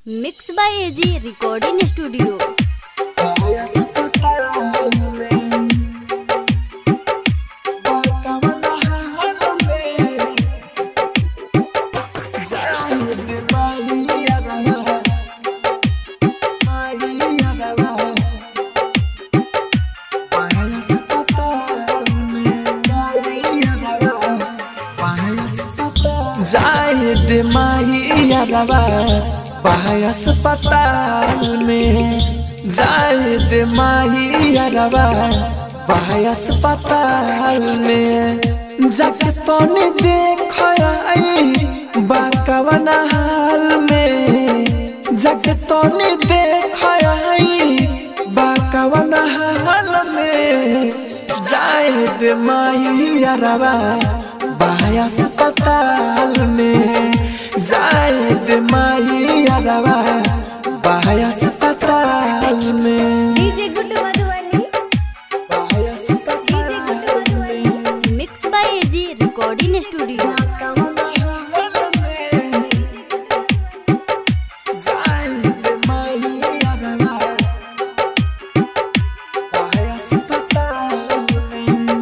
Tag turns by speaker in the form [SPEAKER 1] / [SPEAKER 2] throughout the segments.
[SPEAKER 1] Mix by AG recording studio
[SPEAKER 2] Zahid माहियारवा पाय अस्पताल में जाहिद माहियारवा पाय अस्पताल में जाके तोने देख बाकवन हाल में जाके तोने देख बाकवन हाल में जाहिद माहियारवा बाय अस्पताल में जायद माई अरवा बाय अस्पताल में
[SPEAKER 1] DJ Guddu Madhubani
[SPEAKER 2] by
[SPEAKER 1] DJ Guddu Madhubani mix by AG recording studio
[SPEAKER 2] Zaid माई अरवा बाय अस्पताल में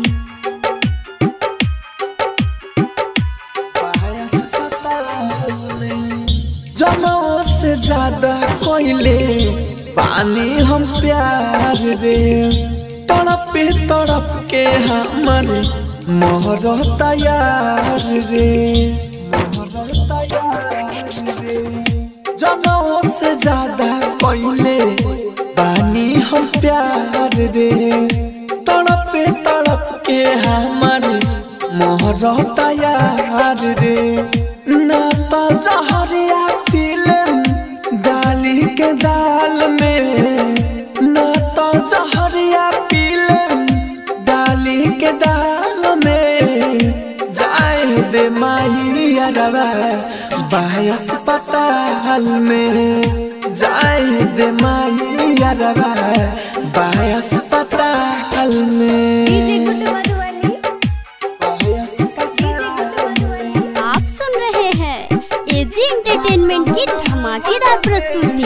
[SPEAKER 2] जनों से ज्यादा कोयले पानी हम प्यार रे तड़पे तड़प के हमारे मोहर तैयार रे मोहर तैयार रे जनों से ज्यादा कोयले पानी हम प्यार रे तड़पे तड़प के हमारे मोहर तैयार रे ना तो जहरिया पीले डाली के दाल में ना तो जहरिया पीले डाली के दाल में जाए दे माही अरवा बाय अस्पताल में जाए दे माही अरवा बाय अस्पताल में
[SPEAKER 1] डीजे गुड्डू मधुबनी
[SPEAKER 2] बाय अस्पताल में
[SPEAKER 1] आप सुन रहे हैं एजी एंटरटेनमेंट की धमाकेदार प्रस्तुति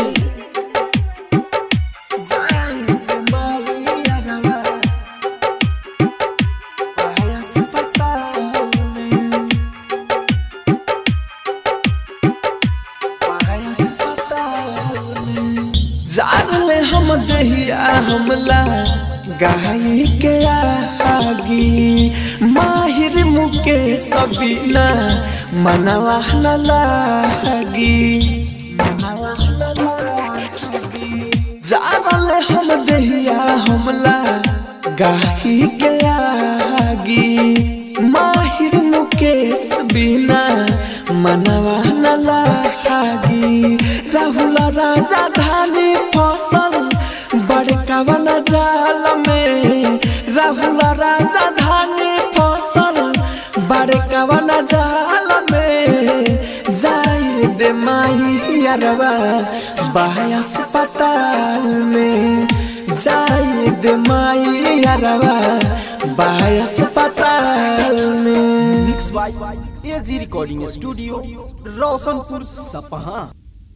[SPEAKER 2] जाले हम दहिया हमला गाय के आगी माहिर मुके सबीना मनवा न लागी मनवा न लागी जाले हम दहिया हमला गाही के आगी माहिर मुकेश बिना मनवा न लागी राहुल राजा धानी फसल बड़का वन जाल में राहुल राजा धानी फसल बड़का वन जाल में जाए दे माही अरवा बाय अस्पताल में जाए दे माई अरवा बाय अस्पताल में
[SPEAKER 3] mix by AG recording studio Roshanpur सपहा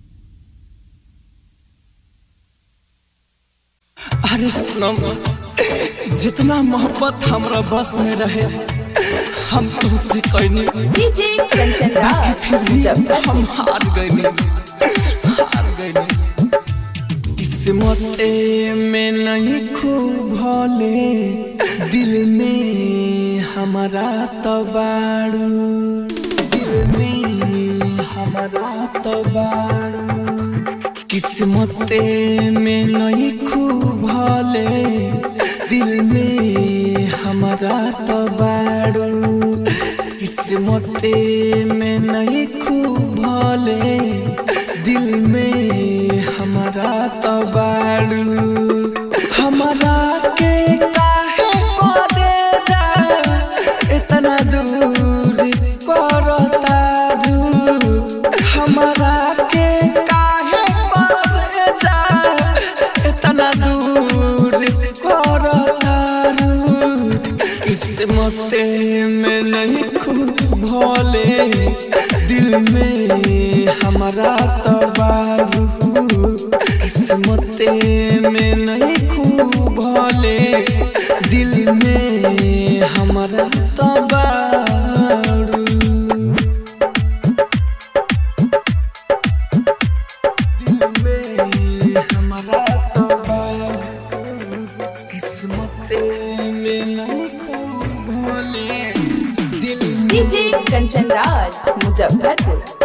[SPEAKER 2] अरे सनम जितना मोहब्बत हमरा बस में रहे हम तुझसे कहनी
[SPEAKER 4] डीजे कंचन राज
[SPEAKER 2] फिर भी
[SPEAKER 4] जब
[SPEAKER 2] हम हार गए हार गए किस्मत में नहीं खूब भले दिल में हमारा तो बाड़ू दिल में हमारा तो बाड़ू किस्मत में नहीं खूब भले दिल में हमारा तो बाड़ू किस्मत में नहीं खूब भले दिल में हमारा तो बाड़ू हमारा के काहे करे जा इतना दूर करता दूर हमारा के काहे करे जा इतना दूर करता दूर किस्मत में नहीं खूब भोले दिल में हमारा तो बारू
[SPEAKER 4] कंचन राज मुजफ्फरपुर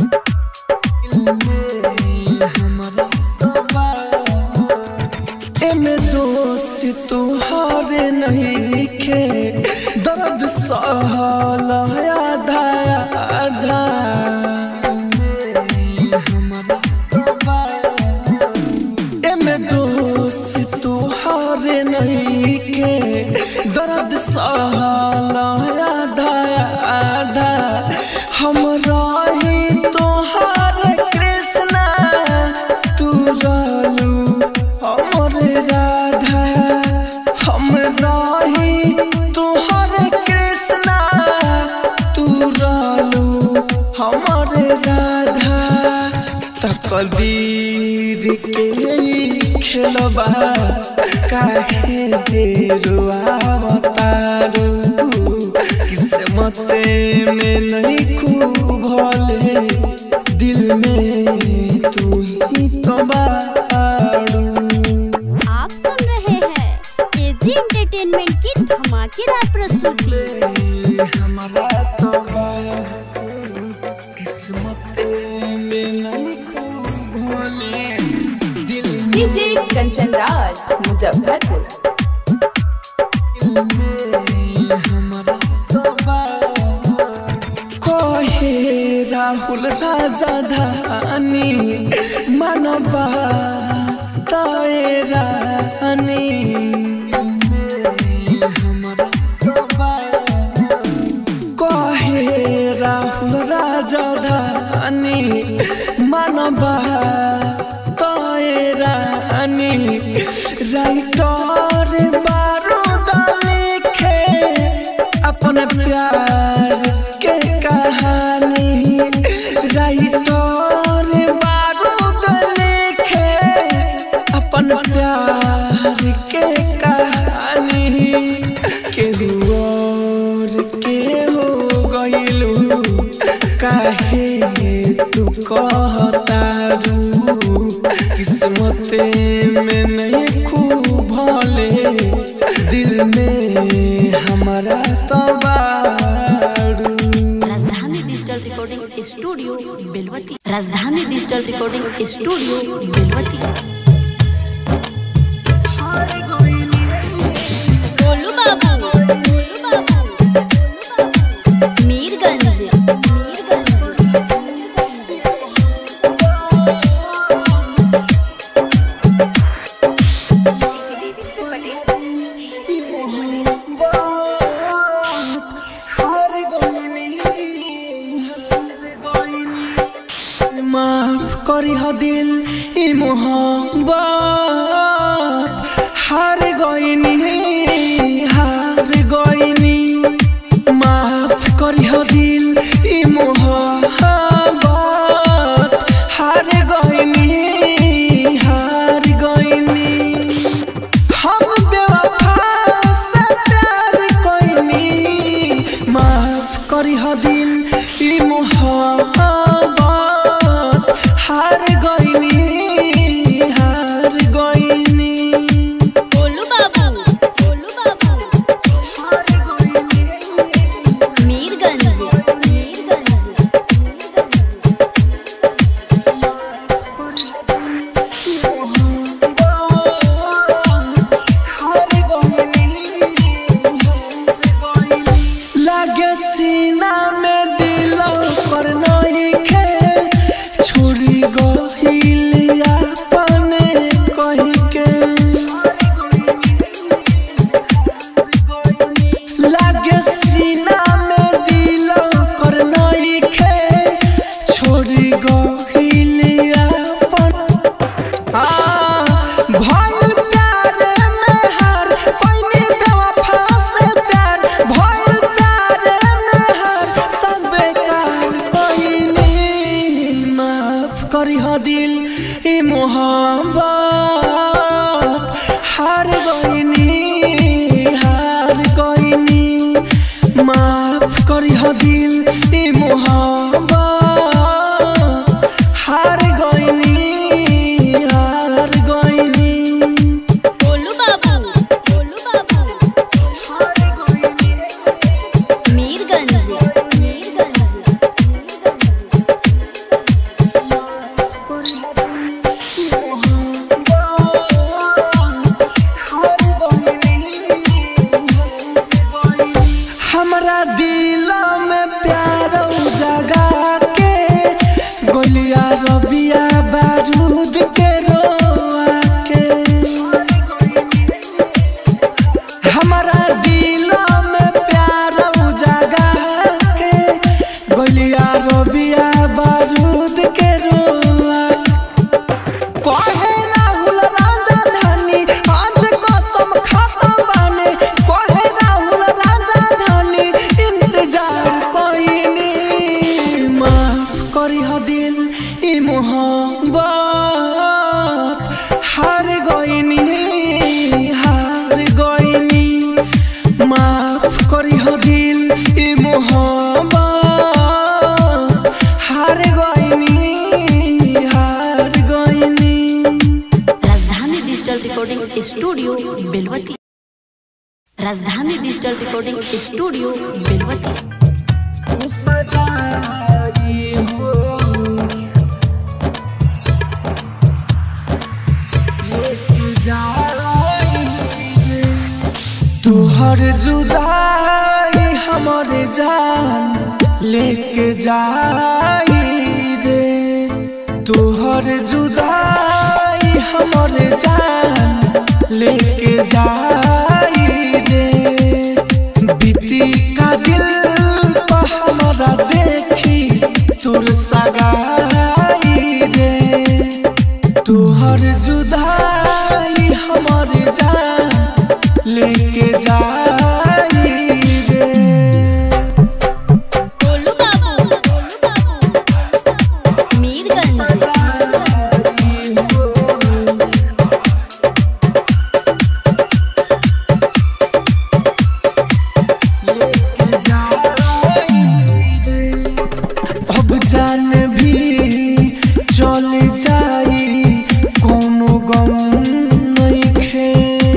[SPEAKER 2] एमे दोस्त तुहारे नहीं खे दर्द सहल आधा आधा एमे दोस्त तुहारे नहीं खे दर्द सहल आधा आधा हम रही तोहार कृष्णा तू रहलू हमर राधा हम रही तोहर कृष्णा तू रहलू हमर राधा तकदीर के खेलबा काहे देरुआ बतारू किस्मत में नहीं खूब भले दिल में तू ही तो बाड़ू
[SPEAKER 1] आप सुन रहे हैं एजी एंटरटेनमेंट की धमाकेदार प्रस्तुति
[SPEAKER 2] हमारा तो किस्मत में नहीं खूब भले दिल
[SPEAKER 4] डीजे कंचन राज मुजफ्फरपुर
[SPEAKER 2] में हमारा तो कहे राहुल राजा धानी मानवा ताए रानी कहे राहुल राजा धानी मानवा ताए रानी राइटर बारूद लिखे अपन प्यार के कहानी राइटर बारूद लिखे अपन प्यार के कहानी केहू और के हो गइलू काहे तू कहतारू किस्मत में नहीं खूब भले दिल में हमारा तो बारू
[SPEAKER 5] राजधानी digital recording studio Belwati Rajdhani digital recording studio Belwati
[SPEAKER 1] गोलू बाबू गोलू बाबू मीरगंज
[SPEAKER 2] माफ करी ह दिल ई मोहब्बत हार गईनी हार गईनी माफ करी ह दिल ई मोहब्बत हार गईनी हार गईनी हम बेवफा से प्यार कोइनी माफ करी ह दिल ई मोहब्बत हार गईनी हार गईनी
[SPEAKER 1] गोलू बाबू गोलू बाबू मीरगंज
[SPEAKER 2] लागे सीना में दिल पर नहीं खे छोड़ी गहिल अपने कही के लागे सीना में दिल पर नहीं खे छोड़ी गहिल अपन भइल प्यार में हार कोइनी बेवफा से प्यार भइल प्यार में हार सब बेकार कोइनी माफ करी ह दिल ई मोहब्बत हार गइनी हार गइनी माफ करी ह दिल ई मोहब्बत हार गइनी हार गइनी
[SPEAKER 1] गोलू बाबू गोलू बाबू मीरगंज
[SPEAKER 2] हार गईनी हार गईनी माफ करी हो दिल ई मोहब्बत हार गईनी हार गईनी
[SPEAKER 5] राजधानी digital recording studio Belwati Rajdhani digital recording studio बेलवती
[SPEAKER 2] तुहर जुदाई हमर जान लेके जाई रे तुहर जुदाई हमर जान लेके जाई रे बीती का दिल पर हमारा देखी तुर सगाई रे तुहर जुदाई हमर जान लेके जाई रे
[SPEAKER 1] गोलू बाबू मीरगंज
[SPEAKER 2] अब जान भी चल जाई कोनो गम नइखे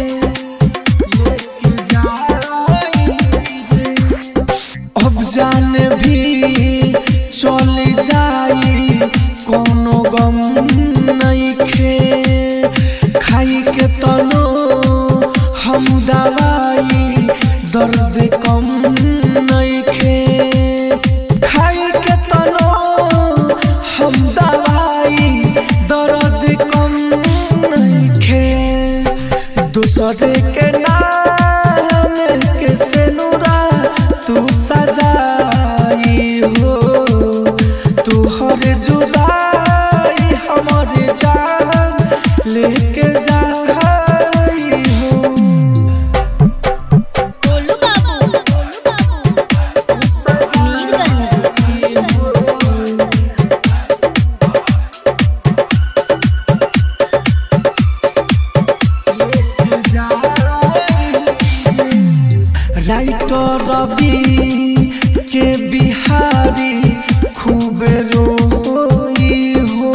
[SPEAKER 2] लेके जाई रे। अब जान भी चल जाई कोनो गम नइखे खाई के तनो हम दवाई दर्द कम नइखे खाई के तनो हम दवाई दर्द कम नइखे दूसरे के नाम के सेनुरा तू सजाई हो तू हर जुदाई हमर जान लेके जाई हो
[SPEAKER 1] गोलू बाबू मीरगंज
[SPEAKER 2] राइटर रवि के बिहारी खूब रोई हो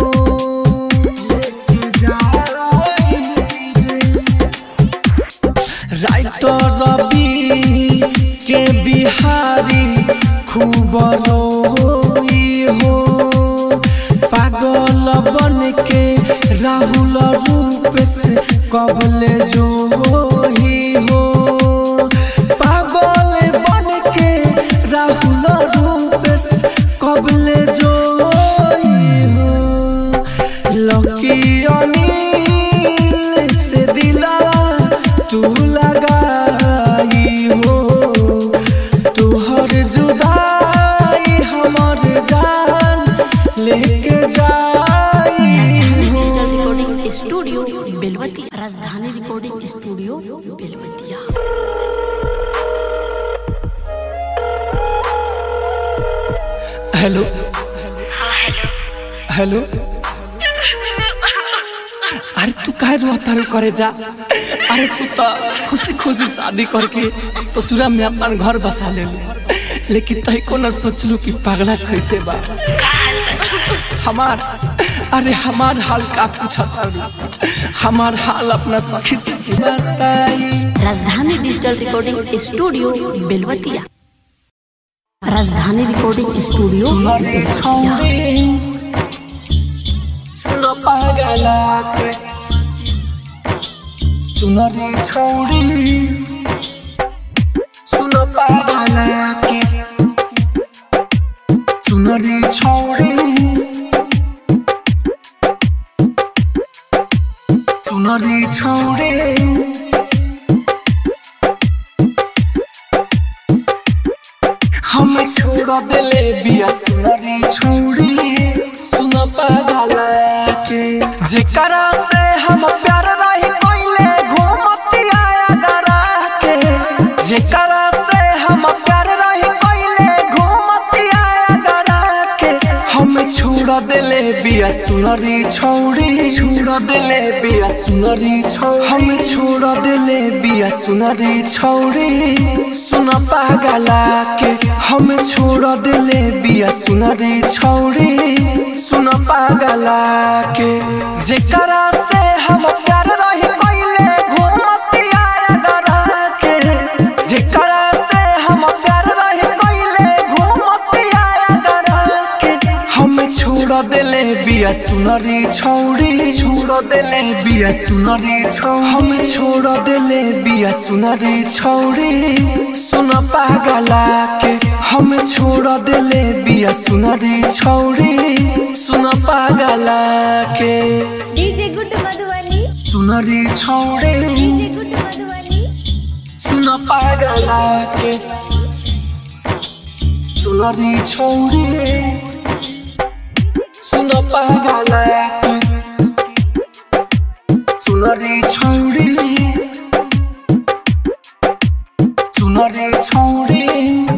[SPEAKER 2] राइटर रवि के बिहारी खूब रोई हो पागल बन के राहुल रूप से कबले जो ही हो पागल बन के राहुल रूप से कबले जो ही हो लकी अनिल से दिला तू लगाई हो तुहर जुदाई हमर जान लेके जाई
[SPEAKER 5] राजधानी
[SPEAKER 2] हो
[SPEAKER 5] digital recording studio Belwati Rajdhani recording studio Belwatiya
[SPEAKER 2] hello hello अरे तू काहे रो तारू करे जा अरे तू तो खुशी खुशी शादी करके ससुरा में अपन घर बसा ले लेकिन तही को न सोचलू कि पगला कैसे बा हमार अरे हमार हाल का पूछा तारू हमार हाल अपना सखी से बताई
[SPEAKER 5] राजधानी डिजिटल रिकॉर्डिंग स्टूडियो बेलवतिया राजधानी रिकॉर्डिंग स्टूडियो बेलवतिया
[SPEAKER 2] सुनो पागला के सुनो रे छोड़ी सुनो पागला के सुनो रे छोड़ी सुनो रे छोड़ी हम छोड़ दिले बिया सुनरी छोड़ी सुन पागला के जेकरा से हम प्यार रही कोइले घूमती आया डरा के जेकरा से हम प्यार रही कोइले घूमती आया डरा के हम छोड़ दिले बिया सुनरी छौड़ी छोड़ देले बिया सुनरी छौड़ी हम छोड़ देले बिया सुनरी छौड़ी सुन पागला के हम छोड़ देले बिया सुनरी छौड़ी सुन पागला के जेकरा से हम प्यार रही कइले घूमतिया अगरा के जेकरा से हम प्यार रही कइले घूमतिया अगरा के हम छोड़ देले बिया सुनरी छौड़ी छोड़ देले बिया सुनरी छौड़ी हम छोड़ देले बिया सुनरी छौड़ी सुन पागला के हम छोड़ देले बिया सुनरी छौड़ी सुन पागला के
[SPEAKER 1] डीजे गुड मधुबनी
[SPEAKER 2] सुनरी छौड़ी
[SPEAKER 1] डीजे गुड मधुबनी
[SPEAKER 2] सुन पागला के सुनरी छौड़ी सुन पागला के सुनरी छौड़ी सुनरी छौड़ी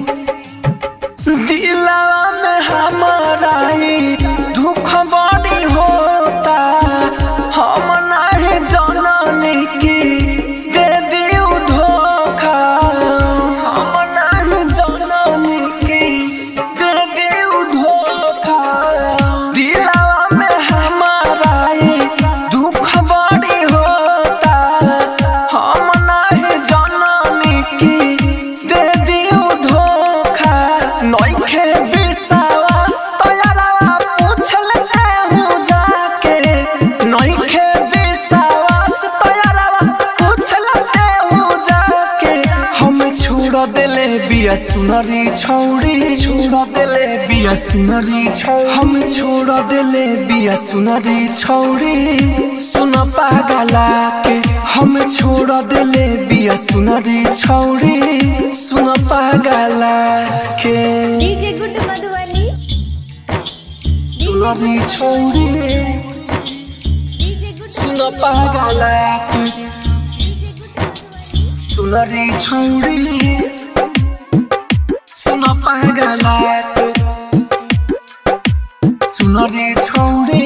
[SPEAKER 2] दिलवा में हमारा ही दुख बड़ी होता हम नहीं जननी की दे दियो धोखा हम नहीं जननी की दे दियो धोखा दिलवा में हमारा ही दुख बड़ी होता हम नहीं जननी की दे दियो धोखा नइखे विश्वास तोयरवा पूछ लेते हूँ जाके नइखे विश्वास तोयरवा पूछ लेते हूँ जाके हम छोड़ देले बिया सुनरी छौड़ी छोड़ देले बिया सुनरी छौड़ी हम छोड़ देले बिया सुनरी छौड़ी सुन पागला के हम छोड़ देले बिया सुनरी छौड़ी सुन पागला के
[SPEAKER 1] डीजे गुड मधुबनी
[SPEAKER 2] सुनरी छौड़ी
[SPEAKER 1] डीजे गुड
[SPEAKER 2] सुन पागला के
[SPEAKER 1] डीजे गुड मधुबनी
[SPEAKER 2] सुनरी छौड़ी सुन पागला के सुनरी छौड़ी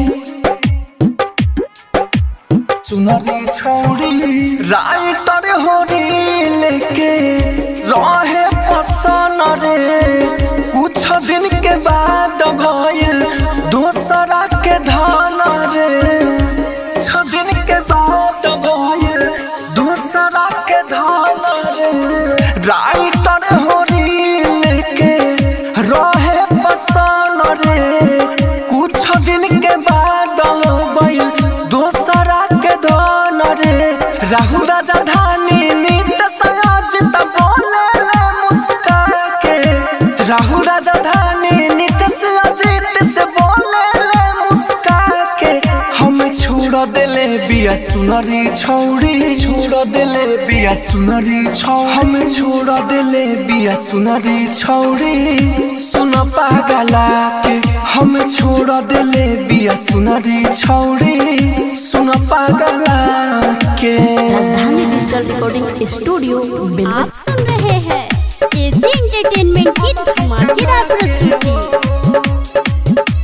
[SPEAKER 2] सुनरी छौड़ी राइटर होरी लेके रहे पसन रे कुछ दिन के बाद भइल दोसरा के धान रे कुछ दिन के बाद भइल दोसरा के धान रे राइटर होरी लेके रहे पसन रे कुछ दिन के बाद हो गइल दोसरा के धन रे राहु राजा धानी नित सयोजित बोले ले मुस्का के राहु राजा धानी नित सयोजित से बोले ले मुस्का के हम छोड़ देले बिया सुनरी छौड़ी छोड़ देले बिया सुनरी छौड़ी हम छोड़ देले बिया सुनरी छौड़ी सुन पागला के हम छोड़ देले बिया सुनरी छौड़ी सुन पागला के
[SPEAKER 5] राजधानी डिजिटल रिकॉर्डिंग स्टूडियो बेलवा
[SPEAKER 1] आप सुन रहे हैं एजी एंटरटेनमेंट की धमाकेदार प्रस्तुति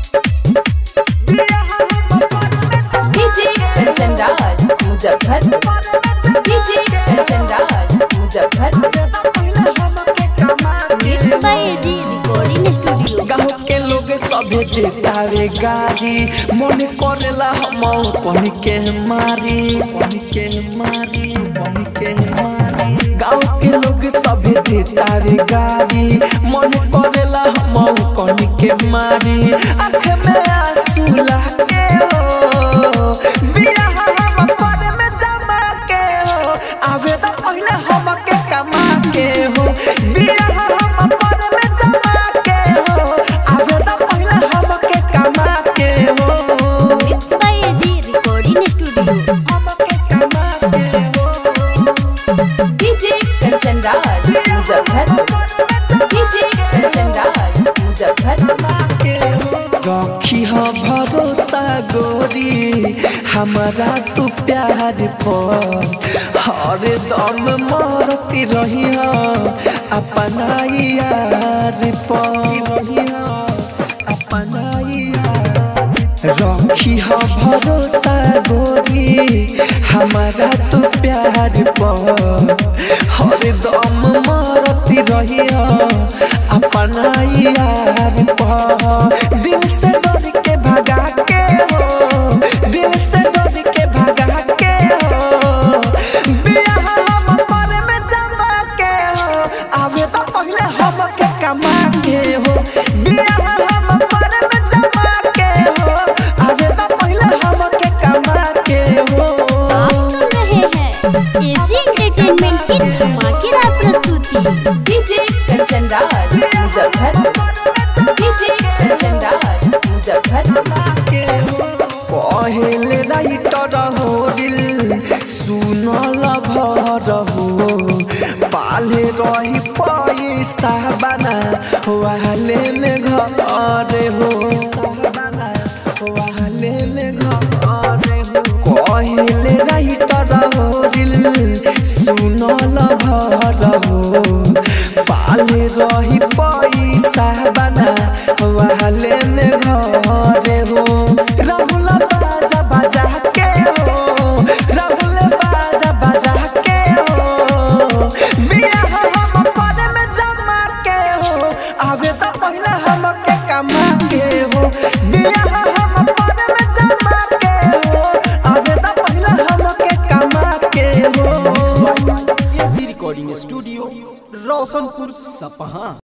[SPEAKER 4] DJ Kanchan Raj Muzaffarpur DJ Kanchan Raj Muzaffarpur
[SPEAKER 1] mix by AG recording studio
[SPEAKER 2] गाँव के लोग सभे देतावे गाड़ी मन करेला हम कन के मारी कन के मारी कन के मारी गाँव के लोग सभे देतावे गाड़ी मन करेला हम कन के मारी आँख में आंसू लागे हो बिया हम पर में जमा के हो आवेदन पहले हम के कमा के हो बिया हम पर में जमा के हो आवेदन पहले हम के कमा के हो
[SPEAKER 1] mix by AG recording studio
[SPEAKER 2] हम के कमा के हो
[SPEAKER 4] डीजे कंचन राज मुजफ्फरपुर डीजे कंचन राज मुजफ्फरपुर
[SPEAKER 2] रखी हो भरोसा गोरी हमारा तू प्यार पर हर दम मरती रही हो अपना यार पर रही हो अपना यार रखी हो भरोसा गोरी हमारा तो प्यार पर हर दम मरती रही अपना यार पर दिल से डर के भगा के हो दिल से डर के भगा के हो बियाह हम पर में जमा के हो आवे तो पहले हम के कमा के हो बियाह हम पर में जमा के हो आवे तो पहले हम के कमा के हो
[SPEAKER 1] आप सुन रहे हैं एजी एंटरटेनमेंट की धमाकेदार प्रस्तुति
[SPEAKER 4] डीजे कंचन राज मुजफ्फरपुर डीजे कंचन राज मुजफ्फरपुर
[SPEAKER 2] पहले राइटर हो दिल सुनल भर हो पाले रही पैसा बना वाले में घर हो वाले में घर हो कहले राइटर हो दिल सुनल भर हो पाले रही पैसा बना वाले में घर हो राहुल बाजा बाजा के हो राहुल बाजा बाजा के हो बियाह हम पर में जमा के हो आवे तो पहले हम के कमा के हो बियाह हम पर में जमा के हो आवे तो पहले हम के कमा के हो
[SPEAKER 3] एजी रिकॉर्डिंग स्टूडियो रोशनपुर सपहा